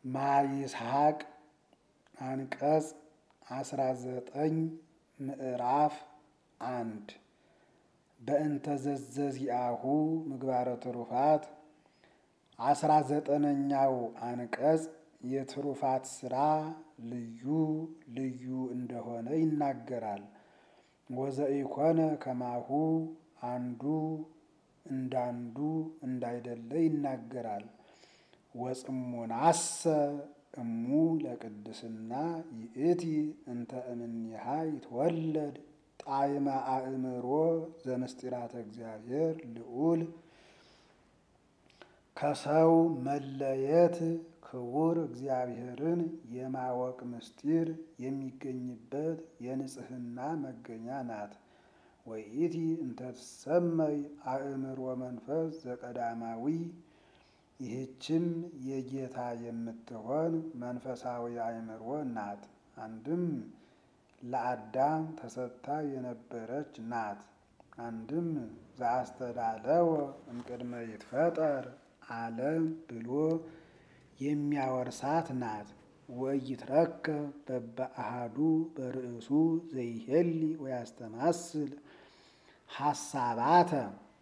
ማይስሐቅ አንቀጽ አስራ ዘጠኝ ምዕራፍ አንድ በእንተ ዘዘዚአሁ ምግባረ ትሩፋት አስራ ዘጠነኛው አንቀጽ የትሩፋት ስራ ልዩ ልዩ እንደሆነ ይናገራል። ወዘኢኮነ ከማሁ አንዱ እንዳንዱ እንዳይደለ ይናገራል። ወጽሙናሰ እሙ ለቅድስና ይእቲ እንተ እምኔሃ ይትወለድ ጣዕመ አእምሮ ዘምስጢራተ እግዚአብሔር ልዑል ከሰው መለየት ክቡር እግዚአብሔርን የማወቅ ምስጢር የሚገኝበት የንጽህና መገኛ ናት። ወይእቲ እንተ ትሰመይ አእምሮ መንፈስ ዘቀዳማዊ ይህችም የጌታ የምትሆን መንፈሳዊ አእምሮ ናት። አንድም ለአዳም ተሰጥታ የነበረች ናት። አንድም ዘአስተዳለወ እምቅድመ ይትፈጠር ዓለም ብሎ የሚያወርሳት ናት። ወኢይትረከብ በበአሃዱ በርእሱ ዘይሄሊ ወያስተማስል ሐሳባተ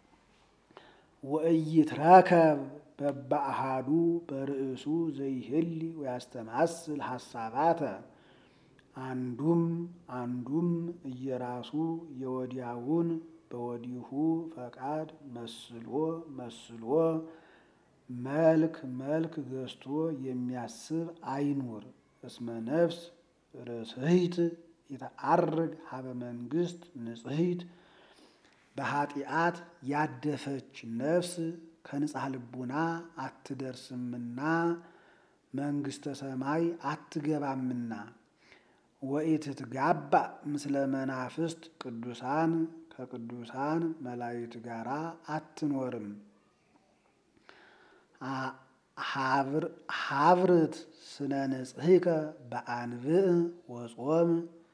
ወኢይትረከብ በበአሃዱ በርእሱ ዘይሄሊ ወያስተማስል ሐሳባተ አንዱም አንዱም እየራሱ የወዲያውን በወዲሁ ፈቃድ መስሎ መስሎ መልክ መልክ ገዝቶ የሚያስብ አይኑር። እስመ ነፍስ ርእስህት የተአርግ ሀበ መንግስት ንጽሕት በኃጢአት ያደፈች ነፍስ ከንጽሐ ልቡና አትደርስምና መንግስተ ሰማይ አትገባምና። ወኢትትጋባ ምስለ መናፍስት ቅዱሳን ከቅዱሳን መላእክት ጋር አትኖርም። ሀብርት ስነ ንጽሕከ በአንብዕ ወጾም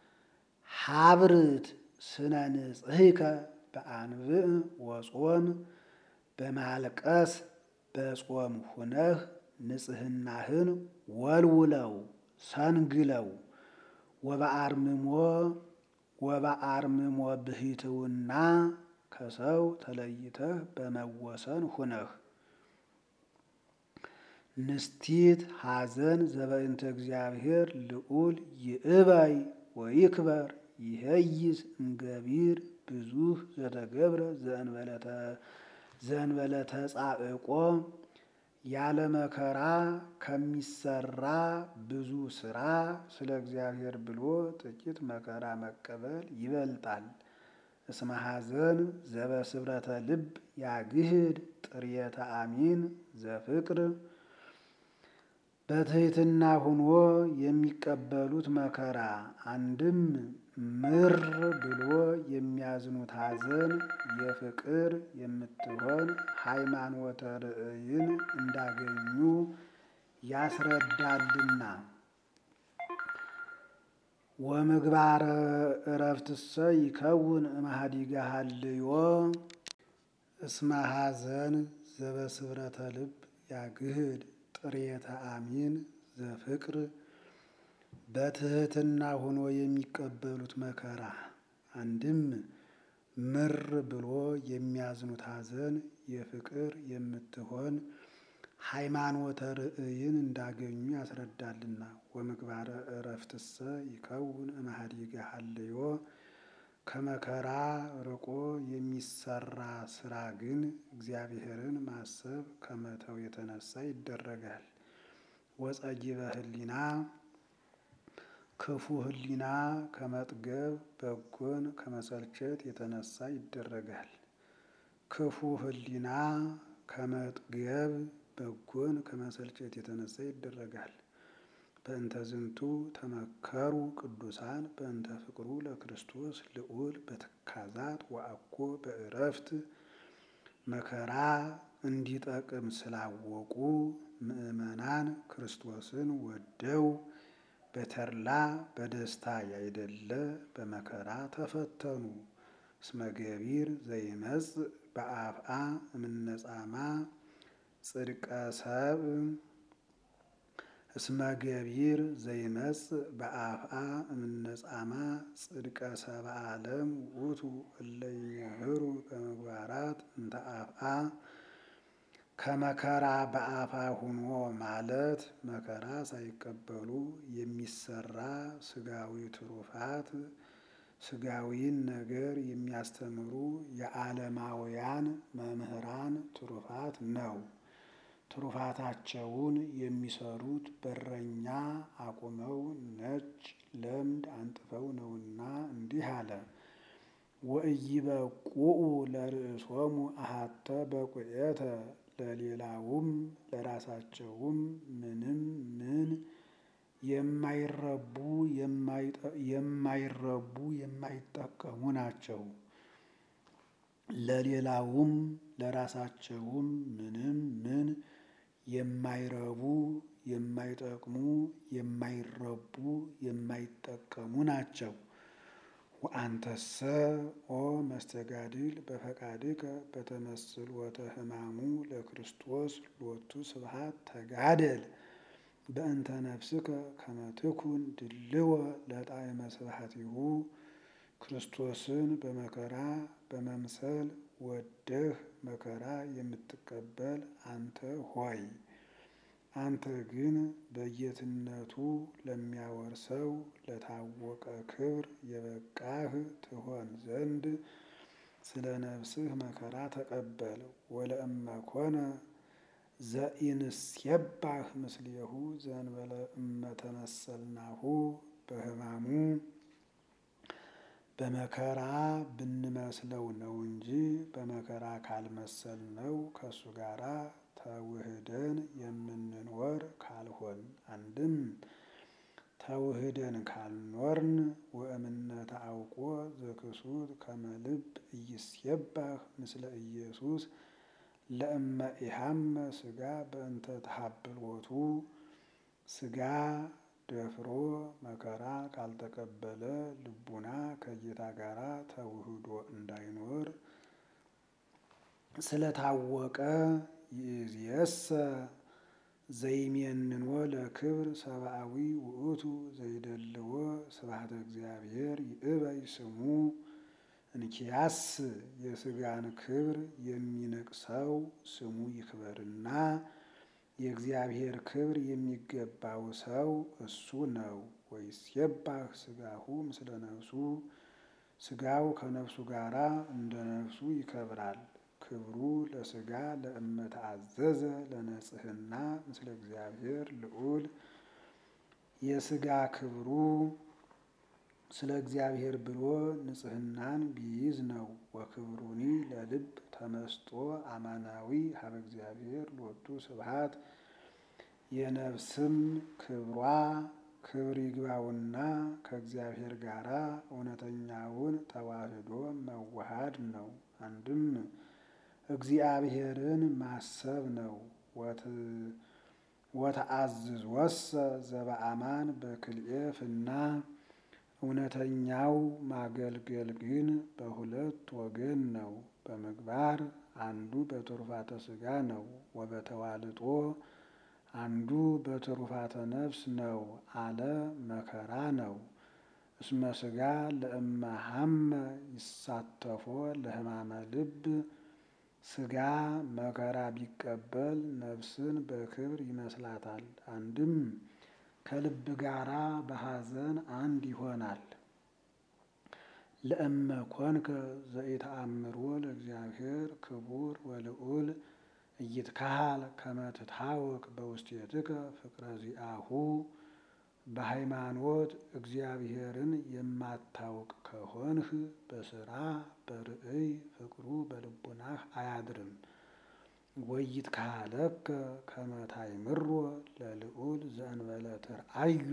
ሀብርት ስነ ንጽሕከ በአንብዕ ወጾም በማልቀስ በጾም ሁነህ ንጽህናህን ወልውለው ሰንግለው ወበአርምሞ ወበአርምሞ ብሂትውና ከሰው ተለይተህ በመወሰን ሁነህ ንስቲት ሐዘን ዘበእንተ እግዚአብሔር ልዑል ይእበይ ወይክበር ይሄይስ እምገቢር ብዙህ ዘተገብረ ዘእንበለ ተጻዕቆ ያለ መከራ ከሚሰራ ብዙ ስራ ስለ እግዚአብሔር ብሎ ጥቂት መከራ መቀበል ይበልጣል። እስመ ሐዘን ዘበስብረተ ልብ ያግህድ ጥርየተ አሚን ዘፍቅር በትሕትና ሁኖ የሚቀበሉት መከራ አንድም ምር ብሎ የሚያዝኑት ሐዘን የፍቅር የምትሆን ሃይማኖተ ርእይን እንዳገኙ ያስረዳልና። ወምግባረ እረፍትሰ ይከውን እምኀዲገ ሀልዮ እስመ ሐዘን ዘበስብረተ ልብ ያግህድ ጥርየተ አሚን ዘፍቅር በትሕትና ሆኖ የሚቀበሉት መከራ አንድም ምር ብሎ የሚያዝኑት ሐዘን የፍቅር የምትሆን ሃይማኖተ ርእይን እንዳገኙ ያስረዳልና። ወምግባረ እረፍትሰ ይከውን እምኀዲገ ሀልዮ ከመከራ ርቆ የሚሰራ ስራ ግን እግዚአብሔርን ማሰብ ከመተው የተነሳ ይደረጋል። ወጸጊበ ህሊና ክፉ ህሊና ከመጥገብ በጎን ከመሰልቸት የተነሳ ይደረጋል። ክፉ ህሊና ከመጥገብ በጎን ከመሰልቸት የተነሳ ይደረጋል። በእንተ ዝንቱ ተመከሩ ቅዱሳን በእንተ ፍቅሩ ለክርስቶስ ልዑል በትካዛት ወአኮ በእረፍት መከራ እንዲጠቅም ስላወቁ ምዕመናን ክርስቶስን ወደው በተድላ በደስታ ያይደለ በመከራ ተፈተኑ። እስመ ገቢር ዘይመጽእ በአፍአ እምነጻማ ጽድቀ ሰብ እስመ ገቢር ዘይመጽእ በአፍአ እምነጻማ ጽድቀ ሰብአ ዓለም ውእቱ እለ ይምህሩ በምግባራት እንተ አፍአ ከመከራ በአፋ ሁኖ ማለት መከራ ሳይቀበሉ የሚሰራ ስጋዊ ትሩፋት ስጋዊን ነገር የሚያስተምሩ የዓለማውያን መምህራን ትሩፋት ነው። ትሩፋታቸውን የሚሰሩት በረኛ አቁመው ነጭ ለምድ አንጥፈው ነውና እንዲህ አለ። ወኢይበቁኡ ለርእሶሙ አሐተ በቁኤተ ለሌላውም ለራሳቸውም ምንም ምን የማይረቡ የማይረቡ የማይጠቀሙ ናቸው። ለሌላውም ለራሳቸውም ምንም ምን የማይረቡ የማይጠቅሙ የማይረቡ የማይጠቀሙ ናቸው። ወአንተሰ ኦ መስተጋድል በፈቃድከ በተመስሎተ ሕማሙ ለክርስቶስ ሎቱ ስብሐት ተጋደል በእንተ ነፍስከ ከመ ትኩን ድልወ ለጣዕመ ስብሐቲሁ ክርስቶስን በመከራ በመምሰል ወደህ መከራ የምትቀበል አንተ ሆይ አንተ ግን በጌትነቱ ለሚያወርሰው ለታወቀ ክብር የበቃህ ትሆን ዘንድ ስለ ነፍስህ መከራ ተቀበል። ወለእመ ኮነ ዘኢንስየባህ ምስሌሁ ዘእንበለ እመ ተመሰልናሁ በሕማሙ በመከራ ብንመስለው ነው እንጂ በመከራ ካልመሰልነው ከእሱ ጋራ ተውህደን የምንኖር ካልሆን አንድም ተውህደን ካልኖርን ወእምነተ አውቆ ዘክሱት ከመ ልብ ኢይስየባህ ምስለ ኢየሱስ ለእመ ኢሐመ ሥጋ በእንተ ተሐብሎቱ ሥጋ ደፍሮ መከራ ካልተቀበለ ልቡና ከጌታ ጋራ ተውህዶ እንዳይኖር ስለታወቀ ይእዜሰ ዘይሜንኖ ለክብር ሰብአዊ ውእቱ ዘይደልዎ ስብሐተ እግዚአብሔር ይእበይ ስሙ እንኪያስ የሥጋን ክብር የሚንቅሰው ስሙ ይክበርና የእግዚአብሔር ክብር የሚገባው ሰው እሱ ነው። ወይስየባህ ሥጋሁ ምስለ ነፍሱ ሥጋው ከነፍሱ ጋራ እንደ ነፍሱ ይከብራል። ክብሩ ለሥጋ ለእመ ተአዘዘ ለነጽሕና ምስለ እግዚአብሔር ልዑል የሥጋ ክብሩ ስለ እግዚአብሔር ብሎ ንጽሕናን ቢይዝ ነው። ወክብሩኒ ለልብ ተመስጦ አማናዊ ሀበ እግዚአብሔር ሎቱ ስብሐት የነፍስም ክብሯ ክብር ይግባውና ከእግዚአብሔር ጋራ እውነተኛውን ተዋህዶ መዋሃድ ነው። አንድም እግዚአብሔርን ማሰብ ነው። ወተአዝዝ ወሰ ዘበአማን በክልኤፍና እውነተኛው ማገልገል ግን በሁለት ወገን ነው። በምግባር አንዱ በትሩፋተ ሥጋ ነው። ወበተዋልጦ አንዱ በትሩፋተ ነፍስ ነው አለ መከራ ነው። እስመ ሥጋ ለእመ ሐመ ይሳተፎ ለሕማመ ልብ ሥጋ መከራ ቢቀበል ነፍስን በክብር ይመስላታል። አንድም ከልብ ጋራ በሐዘን አንድ ይሆናል። ለእመ ኮንከ ዘኢተአምሮ ለእግዚአብሔር ክቡር ወልዑል ኢይትካሃል ከመ ትታወቅ በውስቴትከ ፍቅረ ዚአሁ በሃይማኖት እግዚአብሔርን የማታውቅ ከሆንህ በስራ በርእይ ፍቅሩ በልቡናህ አያድርም። ወይትካሃለከ ከመ ታእምሮ ለልዑል ዘእንበለ ትርአዮ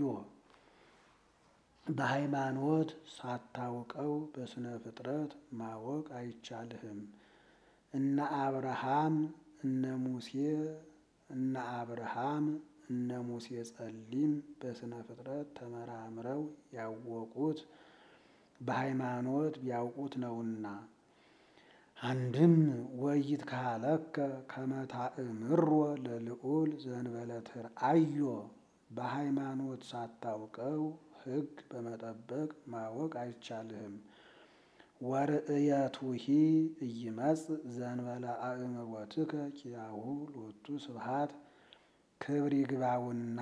በሃይማኖት ሳታውቀው በስነ ፍጥረት ማወቅ አይቻልህም። እነ አብርሃም እነ ሙሴ እነ አብርሃም እነ ሙሴ ጸሊም በስነ ፍጥረት ተመራምረው ያወቁት በሃይማኖት ቢያውቁት ነውና። አንድም ወይትካሃለከ ከመ ታእምሮ ለልዑል ዘእንበለ ትርአዮ በሃይማኖት ሳታውቀው ሕግ በመጠበቅ ማወቅ አይቻልህም። ወርእየቱሂ ኢይመጽእ ዘእንበለ አእምሮትከ ኪያሁ ሎቱ ስብሐት ክብር ይግባውና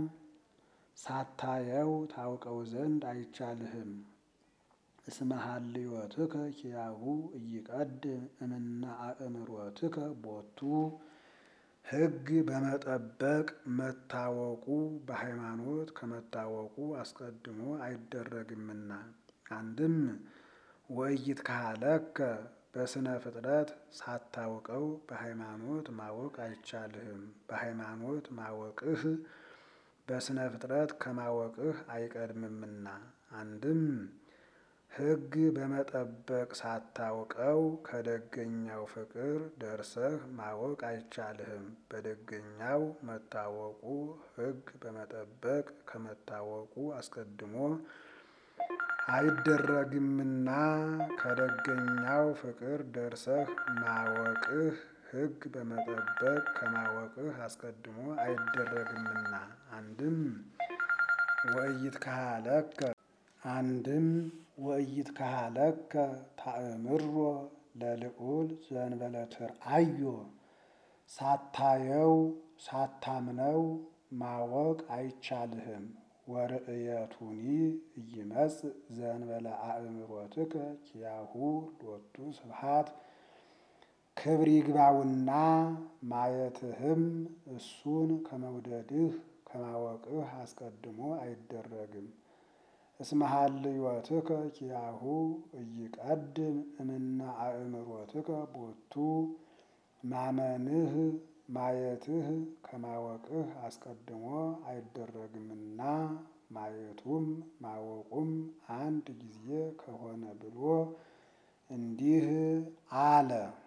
ሳታየው ታውቀው ዘንድ አይቻልህም። እስመ ሀልዮትከ ኪያሁ ኢይቀድም እምነ አእምሮትከ ቦቱ ሕግ በመጠበቅ መታወቁ በሃይማኖት ከመታወቁ አስቀድሞ አይደረግምና። አንድም ወኢይትከሀለከ በስነ ፍጥረት ሳታውቀው በሃይማኖት ማወቅ አይቻልህም። በሃይማኖት ማወቅህ በስነ ፍጥረት ከማወቅህ አይቀድምምና። አንድም ሕግ በመጠበቅ ሳታውቀው ከደገኛው ፍቅር ደርሰህ ማወቅ አይቻልህም። በደገኛው መታወቁ ሕግ በመጠበቅ ከመታወቁ አስቀድሞ አይደረግምና ከደገኛው ፍቅር ደርሰህ ማወቅህ ሕግ በመጠበቅ ከማወቅህ አስቀድሞ አይደረግምና። አንድም ወኢይትከሀለከ አንድም ወኢይትከሀለከ ታእምሮ ለልዑል ዘእንበለ ትርአዮ ሳታየው ሳታምነው ማወቅ አይቻልህም። ወርእየቱኒ ኢይመጽእ ዘእንበለ አእምሮትከ ኪያሁ ሎቱ ስብሐት ክብር ይግባውና ማየትህም እሱን ከመውደድህ ከማወቅህ አስቀድሞ አይደረግም። እስመ ሀልዮትከ ኪያሁ ኢይቀድም እምነ አእምሮትከ ቦቱ ማመንህ ማየትህ ከማወቅህ አስቀድሞ አይደረግምና ማየቱም ማወቁም አንድ ጊዜ ከሆነ ብሎ እንዲህ አለ።